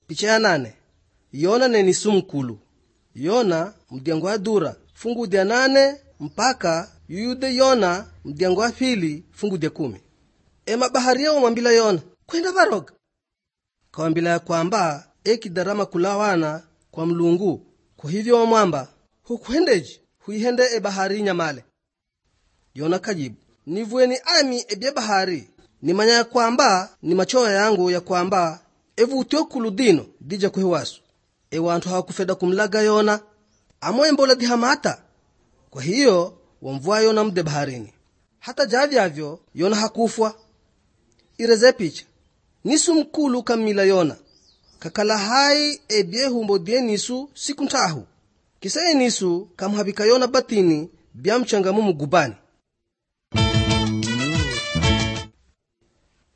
picha ya nane yona ne nisu mkulu yona mdyango wa dura fungu dya nane mpaka yuyude yona mdyango wa pili fungu dya kumi emabaharia wamwambila yona kwenda varoga kawambila ya kwamba ekidarama kulawana kwa mlungu kwa hivyo wamwamba hukwendeji huihende ebahari nyamale yona kajibu nivueni ami ebye bahari nimanya ya kwamba ni machoya yangu ya kwamba evutyo kulu dino dija kuhewasu ewantu hawakufeda kumlaga yona amoye mbola dihamata kwa hiyo wamvua yona mde baharini hata javyavyo yona hakufwa ireze picha nisu mkulu kammila yona kakala hai ebye humbo dye nisu siku ntahu kiseye nisu kamhavika yona batini byamchangamu mugubani